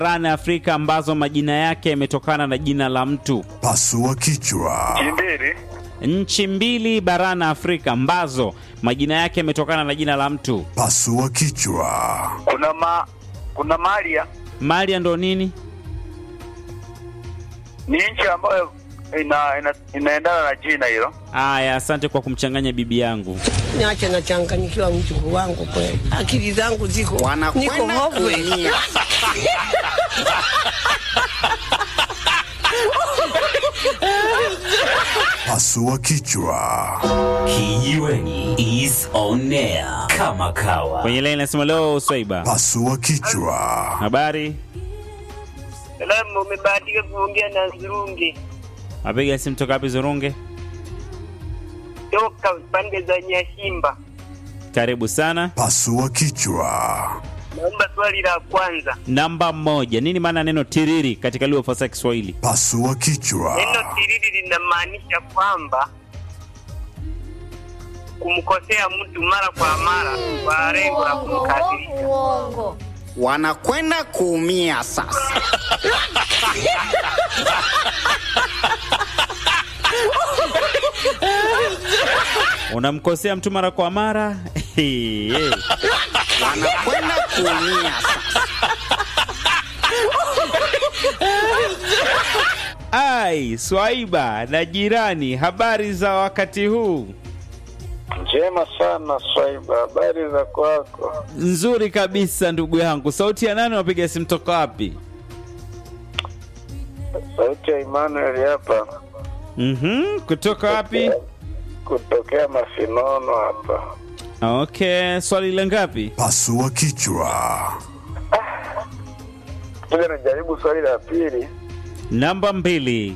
barani Afrika ambazo majina yake yametokana na jina la mtu. Pasua kichwa. Mbili. Nchi mbili barani Afrika ambazo majina yake yametokana na jina la mtu. Pasua kichwa. Kuna ma kuna Malia Malia ndo nini? ni nchi ambayo ina, ina, inaendana na jina hilo. Aya, asante kwa kumchanganya bibi yangu. Niache nachanganyikiwa mjukuu wangu kweli, akili zangu ziko niko wanakwenda hopeless. kuumia. Pasua kichwa. Kijiweni is on air kama kawa. Kwenye line nasema leo Swaiba. Pasua kichwa. Habari? Salamu, umebahatika kuongea na Zurungi Apiga simu toka wapi Zurunge? toka pande za Nyashimba. Karibu sana. Pasua kichwa. Naomba swali la kwanza. Namba moja, nini maana ya neno tiriri katika lugha fasaha ya Kiswahili? Pasua kichwa. Neno tiriri linamaanisha kwamba kumkosea mtu mara kwa mara kwa lengo la kumkasirisha. wanakwenda kuumia sasa. Unamkosea mtu mara kwa mara Eh. Wanakwenda kuumia sasa. Ai, Swaiba na jirani, habari za wakati huu? Njema sana Swaiba, habari za kwako? Nzuri kabisa ndugu yangu. Sauti ya nani? Unapiga simu toka wapi? Sauti ya Emmanuel hapa Mhm, kutoka wapi? kutokea Masinono hapa. Okay, swali la ngapi? Pasua kichwa. Tuja najaribu swali la pili. Namba mbili.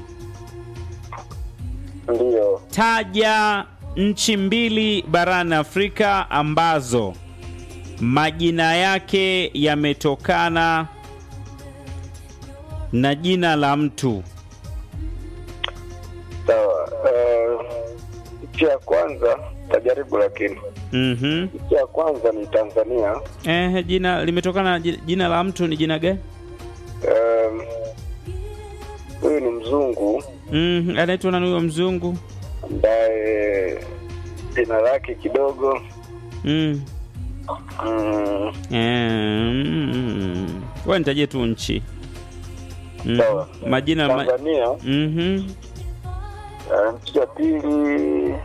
Ndiyo, Taja nchi mbili barani Afrika ambazo majina yake yametokana na jina la mtu. sawa. Eh, Nchi ya kwanza tajaribu, lakini Mhm. nchi ya kwanza ni Tanzania. Eh, jina limetokana na ji- jina la mtu ni jina gani? Em, Huyu ni mzungu Mhm, anaitwa nani huyo mzungu? ambaye jina lake kidogo Mm. mm, Eh, mm. Wewe nitajie tu nchi. Mm. Sawa. Majina ma... Tanzania. Mhm. Eh, Nchi ya pili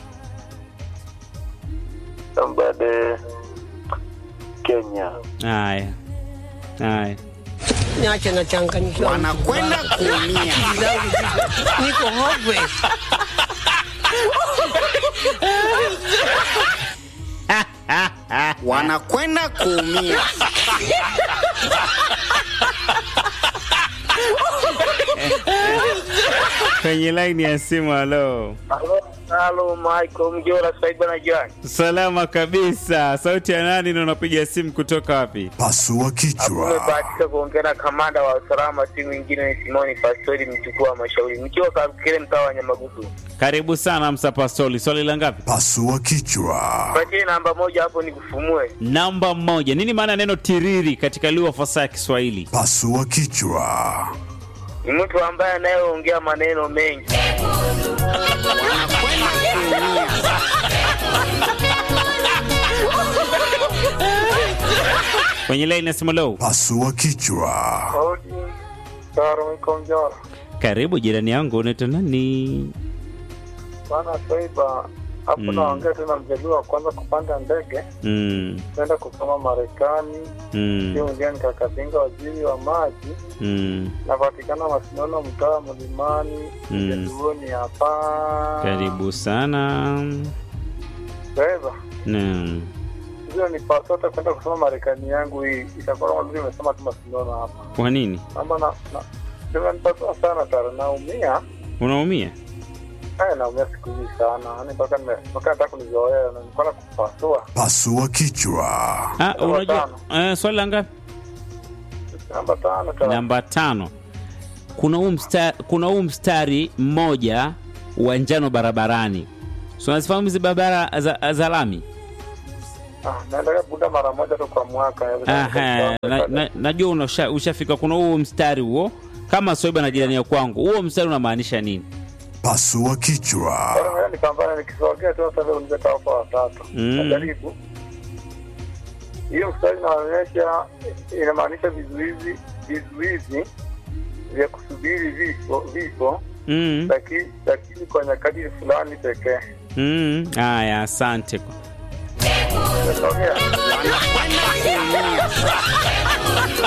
ambade Kenya. Haya. Haya. Niache nachanganyikiwa mjukuu Wanakwenda wangu. kuumia. Akili zangu ziko niko hopeless. Wanakwenda kuumia. Kwenye line ya simu halo. Halo, Michael Mjola Swaiba na jirani. Salama kabisa. Sauti ya nani na unapiga simu kutoka wapi? Pasua kichwa. Umebahatika kuongea na kamanda wa usalama, si mwingine ni Simoni Pastori, mjukuu wa Mashauri, nikiwa Kakele, mtaa wa Nyamagusu. Karibu sana Msa Pastoli. Swali la ngapi? Pasua kichwa. Patie namba moja hapo nikufumue. Namba moja. Nini maana ya neno tiriri katika lugha fasaha ya Kiswahili? Pasua kichwa. Ni mtu ambaye anayeongea maneno mengi. Wanakwenda kuumia. Kwenye line ya simu low. Pasua kichwa. Hodi Taro iko Mjora. Karibu jirani yangu, unaitwa nani? Bana Swaiba, hapo Mm. naongea tena mjaliwa wa kwanza kupanda ndege Mm. kwenda kusoma Marekani. Mm. Hiyo ndio nikakapinga waziri wa maji Mm. napatikana Masinono, mtaa wa Mlimani, Mm. Jaduoni hapa. Karibu sana. Swaiba, Naam. hiyo ni pasota kwenda kusoma Marekani yangu hii itakuwa kama vile imesema tu Masinono hapa. Kwa nini Ama na na Nimenipatia sana Taro, naumia unaumia? Haya, naumia siku hizi sana, yani mpaka nime- mpaka nataka kunizoea na nilikuwa na kupasua. Pasua kichwa. Ah, Namba unajua eh, swali la ngapi? Namba tano Taro. Namba tano. Kuna huu mstari, kuna huu mstari mmoja wa njano barabarani. So unazifahamu hizi barabara za, za lami? Ah, naendelea bunda mara moja tu kwa mwaka. Aha, na, na, najua unasha- ushafika kuna huo mstari huo kama Swaiba na jirani ya kwangu, huo mstari unamaanisha nini? Pasua kichwa. Bora ngoja nipambane nikisogea tu sasa leo nitaka hapa watatu. Mm. Najaribu. Hiyo mstari inaonyesha inamaanisha vizuizi vizuizi vya kusubiri vifo vifo Mm, lakini lakini kwa nyakati fulani pekee. mm, haya, asante. Nasogea. wanakwenda kuumia sasa.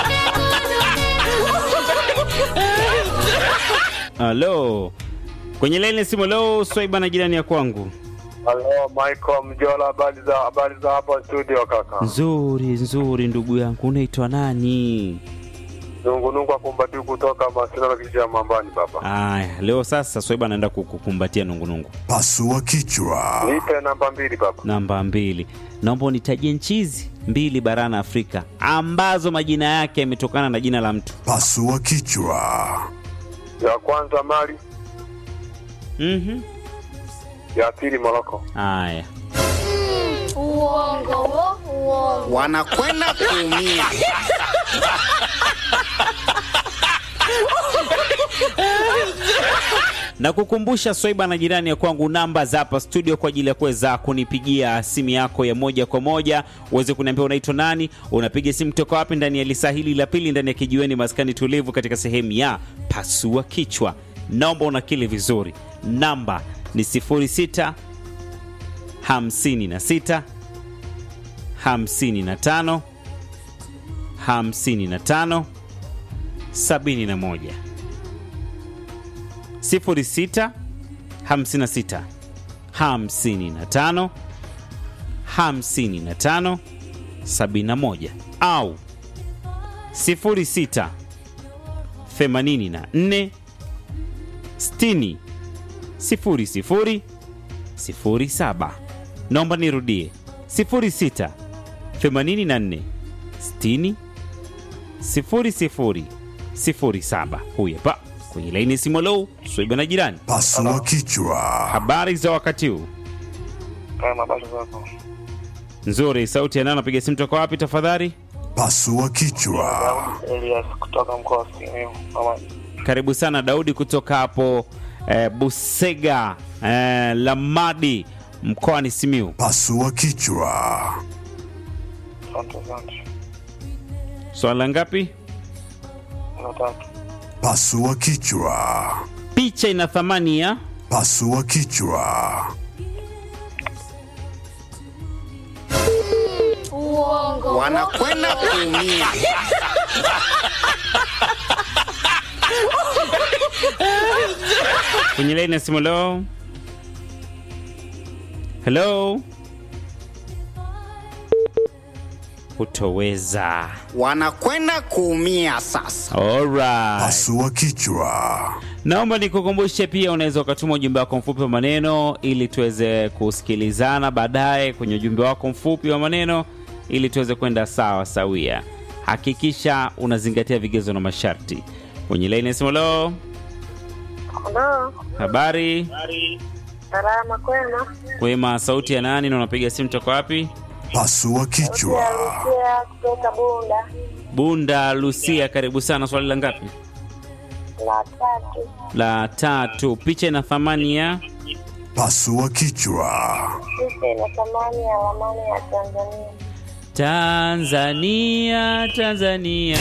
Halo, kwenye laini ya simu leo, Swaiba na jirani ya kwangu. Halo Michael Mjola, habari za habari za hapa studio kaka. Nzuri nzuri, ndugu yangu, unaitwa nani? Nungunungu akumbati kutoka Masina kijiji ya Mambani baba. Aya, leo sasa Swaiba anaenda kukukumbatia nungunungu. Pasua kichwa. Nipe namba mbili baba. Namba mbili, naomba unitajie nchi hizi mbili barani Afrika ambazo majina yake yametokana na jina la mtu. Pasua kichwa. Ya kwanza Mali, Mhm. ya pili Moroko. Aya, Uongo wo, uongo. wanakwenda kuumia na kukumbusha Swaiba na jirani ya kwangu, namba za hapa studio kwa ajili ya kuweza kunipigia simu yako ya moja kwa moja uweze kuniambia unaitwa nani, unapiga simu kutoka wapi, ndani ya lisa hili la pili, ndani ya kijiweni maskani tulivu, katika sehemu ya pasua kichwa. Naomba unakili vizuri, namba ni 06 56 55 55 71 06 56 55 55 71 au 06 84 60 00 07. Naomba nirudie 06 84 60 00 07. Huyu hapa kwenye laini simu. Lo, Swaiba na jirani, Pasua kichwa. habari za wakati huu? Kama habari zako. Nzuri. Sauti ya nani? Napiga simu toka wapi tafadhali? Pasua kichwa. Elias kutoka mkoa wa Simiyu. Mama Karibu sana Daudi kutoka hapo eh, Busega eh, Lamadi mkoani Simiu. Pasua kichwa. asante asante. Swala ngapi? Na tatu. Pasua kichwa. Picha ina thamani ya Pasua kichwa. Uongo wo, wanakwenda kuumia kwenye laini ya simu. Leo, hello, hutoweza. wanakwenda kuumia sasa. Alright. Pasua kichwa. Naomba nikukumbushe pia, unaweza ukatuma ujumbe wako mfupi wa maneno ili tuweze kusikilizana baadaye kwenye ujumbe wako mfupi wa maneno ili tuweze kwenda sawa sawia. Hakikisha unazingatia vigezo na masharti. Kwenye laini ya simu, leo, Halo, habari salama kwema. kwema. Sauti ya nani na unapiga simu toka wapi? Pasua kichwa. Lucia kutoka Bunda Bunda Lucia, karibu sana. Swali la ngapi? la tatu. La tatu. Picha ina thamani ya Pasua kichwa. Picha ina thamani ya ramani ya Tanzania. Tanzania, Tanzania.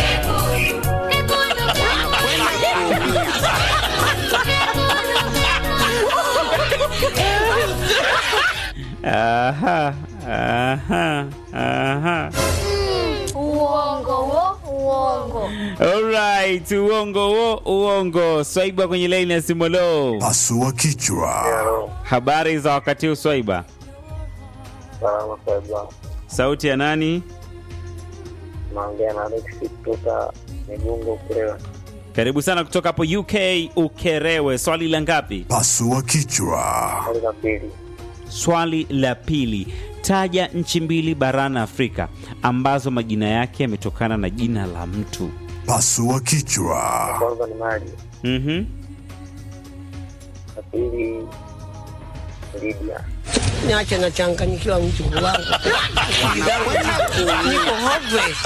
Aha, aha, aha. uongo wo, uongo. Alright, uongo wo, uongo. Swaiba kwenye laini ya simu. Lo, Pasua kichwa. Hello. habari za wakati huu Swaiba? Salama sasa. Sauti ya nani? Naongea na Alex kutoka Migungo Kurewa. Karibu sana kutoka hapo UK Ukerewe. Swali la ngapi? Pasua kichwa. Hali la pili. Swali la pili, taja nchi mbili barani Afrika ambazo majina yake yametokana na jina la mtu. Pasua kichwa. Kwanza ni Mali. Mhm. La pili Libya. niache nachanganyikiwa mjukuu wangu. Akili zangu ziko niko hopeless.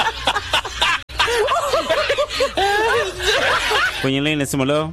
kwenye laini ya simu. Halo,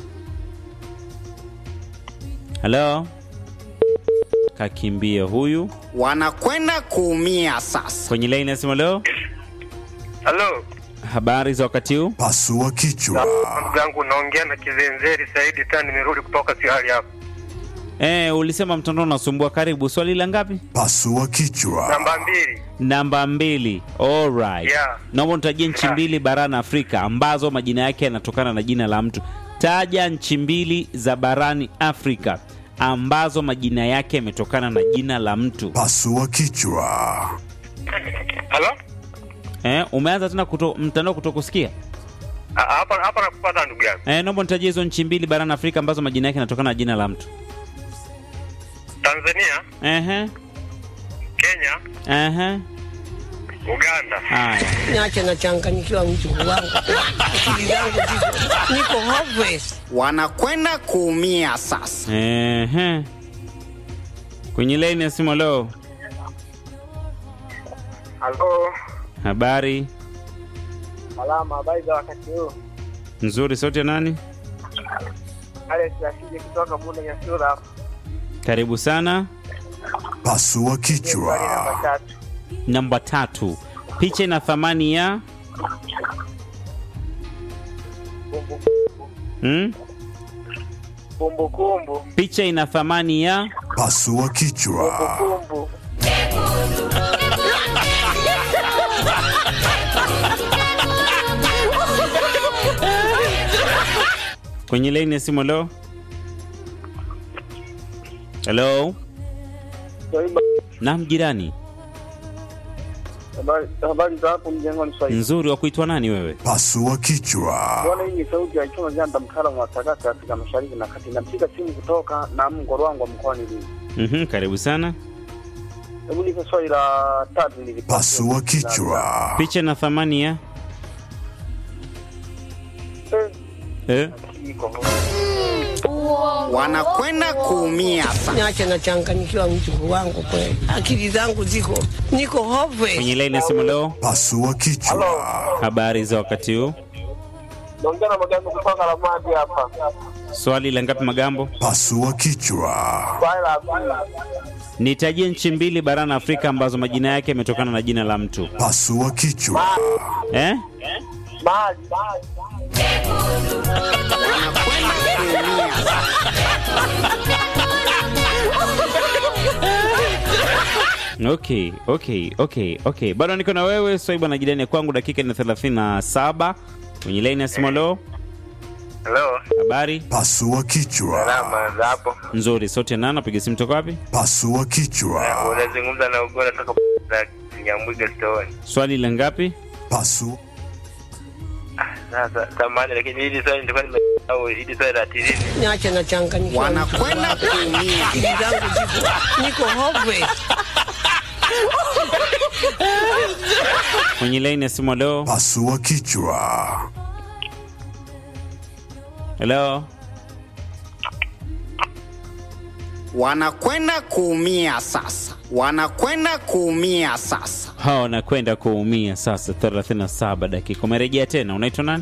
halo, kakimbia huyu. Wanakwenda kuumia sasa. Kwenye laini ya simu. Halo, Halo, habari za wakati huu? Pasua kichwa. ndugu yangu, naongea na Kizenzeri Saidi tena, nimerudi kutoka Siali hapa. Eh, ulisema mtandao unasumbua. Karibu, swali la ngapi? Pasua kichwa. Namba mbili, Namba mbili. Alright. Yeah. Naomba nitajie nchi Yeah. mbili barani Afrika ambazo majina yake yanatokana na jina la mtu. Taja nchi mbili za barani Afrika ambazo majina yake yametokana na jina la mtu. Pasua kichwa. halo, Eh, umeanza tena kuto, mtandao kutokusikia? Ah, hapa hapa nakupata ndugu yangu. Eh, naomba nitajie hizo nchi mbili barani Afrika ambazo majina yake yanatokana na jina la mtu. Tanzania, Ehe. Kenya, Ehe. Uganda. Haya. Niache nachanganyikiwa mjukuu wangu. Akili zangu ziko niko hopeless. Wanakwenda kuumia sasa. Ehe. Kwenye laini ya simu leo. Halo, Habari salama, habari za wakati huu? nzuri, sauti ya nani? Alex Rashidi kutoka Bunda Nyasura hapa. Karibu sana. Pasua Swali kichwa. namba tatu. Namba tatu, picha ina thamani ya Kumbu- hmm? Kumbukumbu, Picha ina thamani ya Pasua kichwa. kumbu. kwenye laini ya simu. Leo helo, naam jirani, Habari habari za hapo mjengoni Swahili. nzuri. Wa kuitwa nani wewe? Pasua kichwa. Bwana, hii ni sauti ya Chuma Janda, mtaalamu wa sakata Afrika Mashariki na Kati. Napiga simu kutoka na Mngorwango mkoani Lindi. Mhm, karibu sana. Hebu nipe swali la tatu nilipata. Pasua kichwa. Picha ina thamani ya Eh, eh? iko. Uongo. Wanakwenda kuumia sasa. Niache nachanganyikiwa mjukuu wangu kweli. Akili zangu ziko niko hopeless. Kwenye laini ya simu leo, Pasua kichwa. habari za wakati huu? Naongea na Magambo kutoka Ramadi hapa. Swali la ngapi Magambo? Pasua kichwa. Swali la pili. Nitajie nchi mbili barani Afrika ambazo majina yake yametokana na jina la mtu Pasua kichwa. eh? Mali. Wanakwenda kuumia sasa. Okay, okay, okay, okay. Bado niko na wewe Swaiba na jirani ya kwangu, dakika ni 37 kwenye laini ya simu. Leo Hello. habari Pasua kichwa. Salama za hapo. nzuri, sote nana, piga simu toka wapi? Pasua kichwa. Unazungumza na Ugora toka za Nyamwiga Stone. Swali la ngapi? Pasu. Sasa samani, lakini hili swali nilikuwa nimesahau, hili swali la tirini. Niache nachanganyikiwa mjukuu Wanakwenda wangu. kuumia. Akili zangu ziko niko hopeless. Kwenye laini ya simu. Leo Pasua kichwa. hello, Wanakwenda kuumia sasa. Wanakwenda kuumia sasa. hao nakwenda kuumia sasa. 37 dakika, umerejea tena. Unaitwa nani?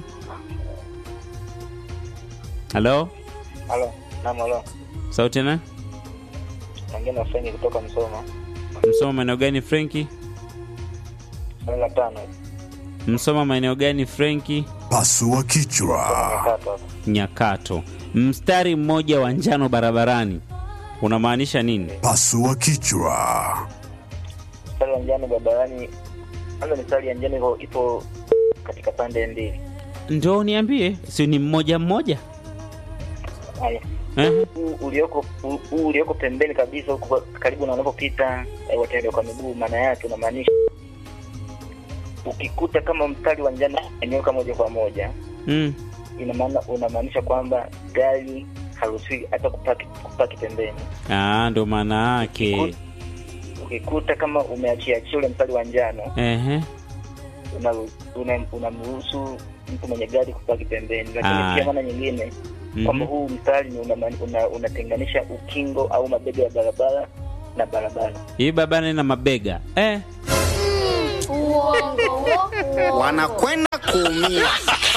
Halo, Halo. Naam, halo. sauti na Naongea na Fengi kutoka Msoma. Msoma maeneo gani Frenki? Swali la tano. Msoma maeneo gani Frenki? Pasua kichwa. Tatu hapa. Nyakato. Mstari mmoja wa njano barabarani unamaanisha nini? Pasua kichwa. Mstari wa njano barabarani. Kwanza mistari ya njano ipo- ipo katika pande mbili. Ndo niambie, si ni mmoja mmoja Haya. eh? Huu ulioko huu- huu ulioko pembeni kabisa huko karibu na wanapopita eh, watembea kwa miguu, maana yake unamaanisha ukikuta kama mstari wa njano umenyooka moja kwa moja, mm. ina maana unamaanisha kwamba gari haruhusiwi hata kupaki, kupaki pembeni. Ah, ndo maana yake Ukikuta kama umeachiachia ule mstari wa njano ehe. unamruhusu una, unamruhusu mtu mwenye gari kupaki pembeni, lakini Ah. pia maana nyingine kwamba Mhm. huu mstari ni unama- una- unatenganisha ukingo au mabega ya barabara na barabara. Hii barabara ina mabega eh. Uongo, uongo. wanakwenda kuumia.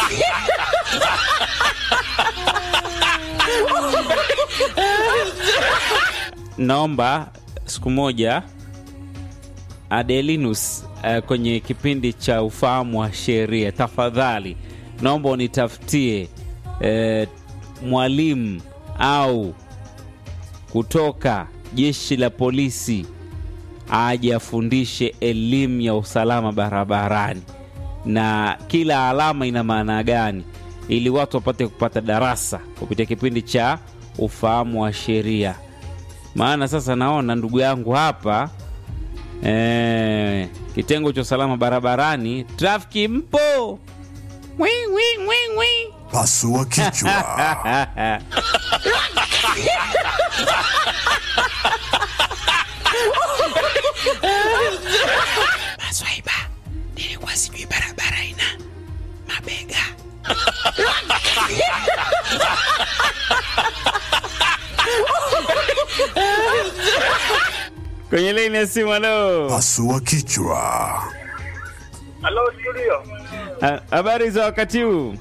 Naomba siku moja Adelinus uh, kwenye kipindi cha ufahamu wa sheria, tafadhali naomba unitafutie uh, mwalimu au kutoka jeshi la polisi aje afundishe elimu ya usalama barabarani na kila alama ina maana gani, ili watu wapate kupata darasa kupitia kipindi cha ufahamu wa sheria. Maana sasa naona ndugu yangu hapa eh, kitengo cha usalama barabarani, trafiki mpo Wi, wi, wi, wi. Pasua kichwa. Maswaiba, nilikuwa sijui barabara ina mabega. Kwenye laini ya simu, halo. Pasua kichwa. Halo studio. Ha- Habari za wakati huu?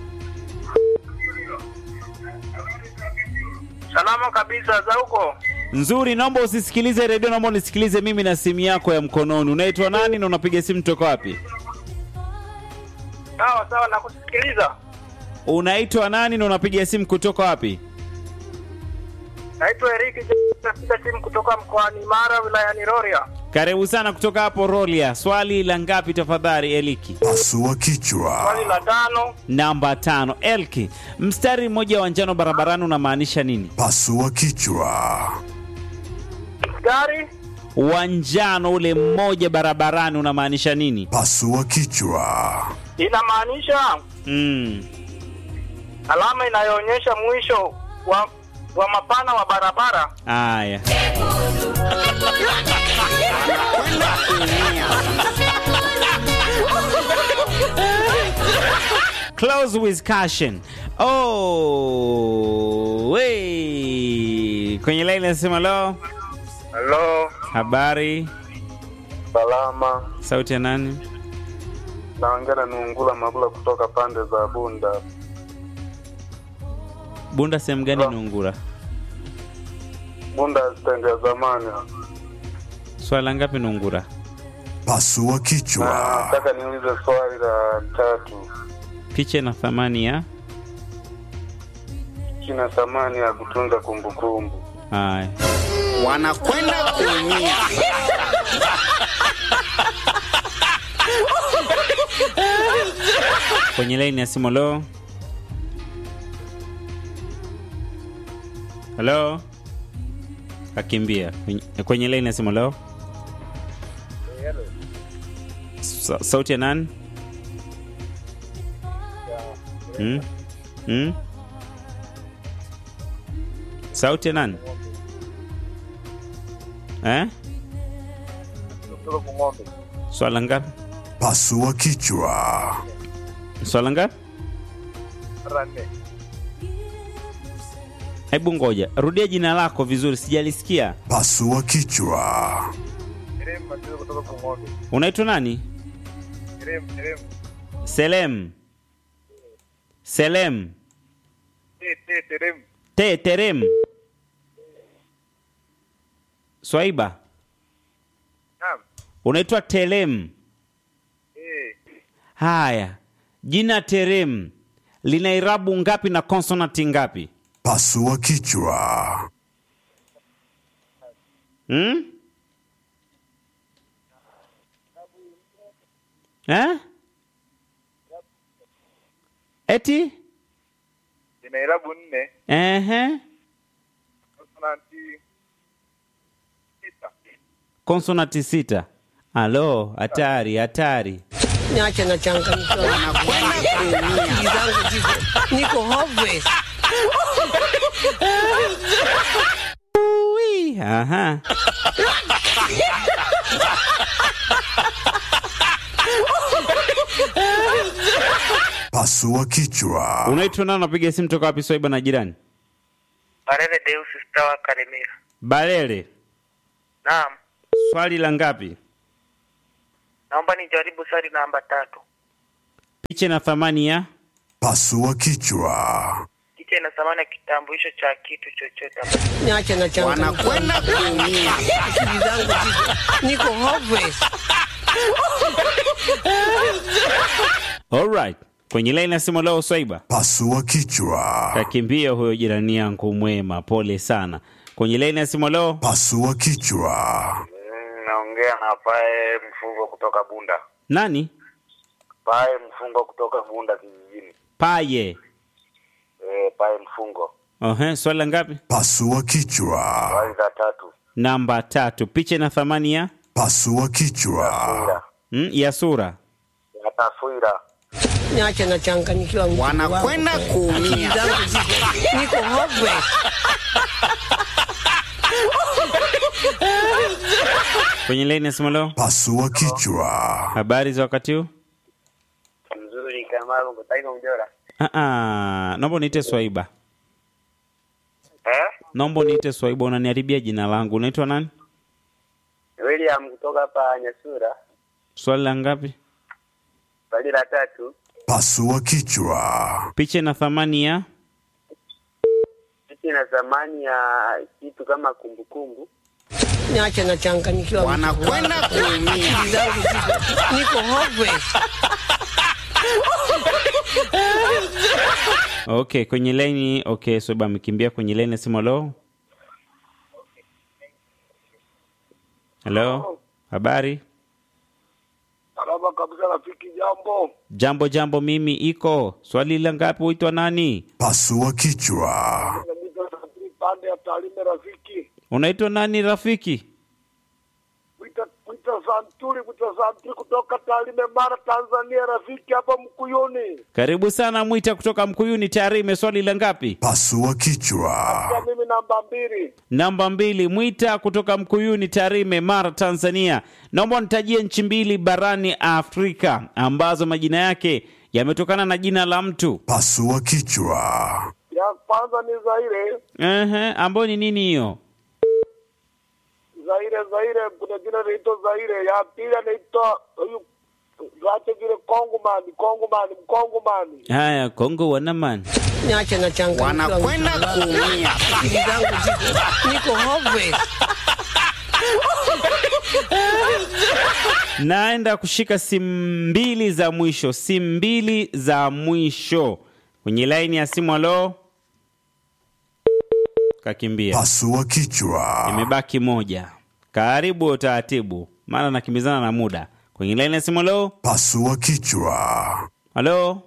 Salama kabisa za huko. Nzuri, naomba usisikilize redio, naomba unisikilize mimi na simu yako ya mkononi. Unaitwa nani na unapiga simu toka wapi? Sawa sawa nakusikiliza. Unaitwa nani na unapiga simu kutoka wapi? Naitwa Eriki napiga simu kutoka mkoani Mara wilayani Rorya. Karibu sana kutoka hapo Rolia. Swali la ngapi tafadhali, Eliki? Pasua Swali kichwa. la tano. Namba tano. Elki, mstari mmoja wa njano barabarani unamaanisha nini? Pasua kichwa. Gari Wa njano ule mmoja barabarani unamaanisha nini? Pasua kichwa. inamaanisha Mm. alama inayoonyesha mwisho wa wa mapana wa barabara. Aya. Close with caution. Oh, wey. Kwenye line nasema lo. Halo, Habari. salama. Sauti ya nani? Naongea na Nungula Magula kutoka pande za Bunda. Bunda sehemu gani Nungura? Bunda stendi ya zamani. Swala ngapi Nungura? Pasua kichwa. Nataka niulize swali la tatu. Picha na thamani ya Kina thamani ya kutunza kumbukumbu. haya. Wanakwenda kuumia. Kwenye line ya simu lo. Halo. Kakimbia. Kwenye, kwenye line ya simu lo. Sa, sauti ya nani? Hmm? Hmm? Sauti ya nani? Eh? Kutoka Kung'ombe. Swala ngapi? Pasua kichwa. Swala ngapi? Rane. Hebu ngoja, rudia jina lako vizuri, sijalisikia. Pasua kichwa. Irem Mateo kutoka Kung'ombe. Unaitwa nani? Irem, Irem. Selem. Selem. Te, te, Irem. Te terem. Swaiba. Naam. Unaitwa Telem. Eh. Haya. Jina Terem lina irabu ngapi na konsonanti ngapi? Pasua kichwa. Hmm? Eh? Eti? Ina irabu nne. Ehe. Konsonanti sita. Konsonanti sita. Alo, hatari, hatari. Niache na changamkiwa. Wanakwenda kuumia. Akili zangu ziko niko hopeless. Ui, aha. Pasua kichwa. Unaitwa nani? Unapiga simu toka wapi? Swaiba na jirani. Barele Deus Stawa Karemera. Balele. Naam. Swali la ngapi? Naomba nijaribu swali namba tatu. Picha ina thamani ya Pasua kichwa. Kicha ina thamani ya kitambulisho cha kitu chochote ambacho Niache na changamoto. wanakwenda kuumia. Akili zangu ziko niko hopeless. Alright. Kwenye line ya simu leo Swaiba. Pasua kichwa. Kakimbia huyo jirani yangu mwema, pole sana. Kwenye line ya simu leo Pasua kichwa. naongea na Pae Mfungo kutoka Bunda. nani? Pae Mfungo kutoka Bunda kijijini. Paye. Eh, Pae Mfungo. Ohe, swali la ngapi? Pasua kichwa. Swali la tatu. Namba tatu. Picha ina thamani ya Pasua kichwa. mm, ya sura. Ya taswira. Niache na changanyikiwa mjukuu wangu. Wanakwenda kuumia. Akili zangu ziko niko hopeless. Kwenye line ya simu leo Pasua kichwa. habari za wakati huu? Mzuri kama Mtaiko Mjora. Ah, ah, naomba niite Swaiba. Eh? Naomba niite Swaiba, unaniharibia jina langu. Unaitwa nani? William kutoka hapa Nyasura. Swali la ngapi? Swali la tatu. Pasua kichwa. Picha ina thamani ya Kitu ina thamani ya kitu kama kumbukumbu. Niache na changanyikiwa mjukuu wangu. Wanakwenda kuumia. Akili zangu ziko niko hopeless. Okay, kwenye line okay, Swaiba amekimbia kwenye line ya simu leo. Hello? Habari? Salama kabisa rafiki, jambo. Jambo jambo, mimi iko. Swali la ngapi? Huitwa nani? Pasua kichwa. Pande ya Tarime rafiki. Unaitwa nani rafiki? Wita wita Santuri, wita Santuri kutoka Tarime Mara Tanzania rafiki hapa Mkuyuni. Karibu sana Mwita kutoka Mkuyuni Tarime. Swali la ngapi? Pasua kichwa. Kwa mimi namba mbili. Namba mbili, Mwita kutoka Mkuyuni Tarime, Mara, Tanzania. Naomba nitajie nchi mbili barani Afrika ambazo majina yake yametokana na jina la mtu. Pasua kichwa. Ya kwanza ni Zaire. Ehe, ambayo ni nini hiyo? Zaire Zaire kuna jina linaitwa Zaire. Ya pili anaitwa huyu Gache vile Kongomani, Kongomani, Mkongomani. Haya, Kongo wanaman. Niache na changanyikiwa Wanakwenda mjukuu wangu. kuumia. Akili zangu ziko niko hopeless. Naenda kushika simu mbili za mwisho, simu mbili za mwisho kwenye laini ya simu. Alo, kakimbia. Pasua kichwa. Imebaki moja. Karibu utaratibu, maana nakimbizana na muda. Kwenye laini ya simu. Alo, Pasua kichwa. alo,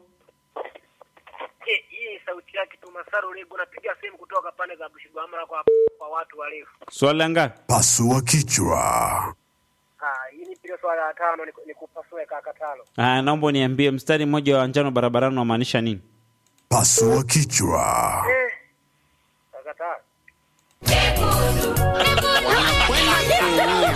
Hii sauti yake tu Masaru Lego napiga simu kutoka pande za Bushigwamala kwa kwa watu warefu. swali la ngapi? Pasua kichwa. Ah, hii ni pile swala la tano ni, ni kupasua kaka tano. Ah, naomba niambie mstari mmoja wa njano barabarani unamaanisha nini? Pasua kichwa. Eh. Kaka tano. Wanakwenda kuumia.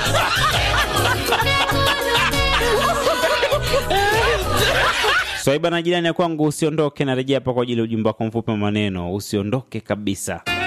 Swaiba na jirani ya kwangu, usiondoke, narejea hapa kwa ajili ya ujumbe wako mfupi wa maneno. Usiondoke kabisa.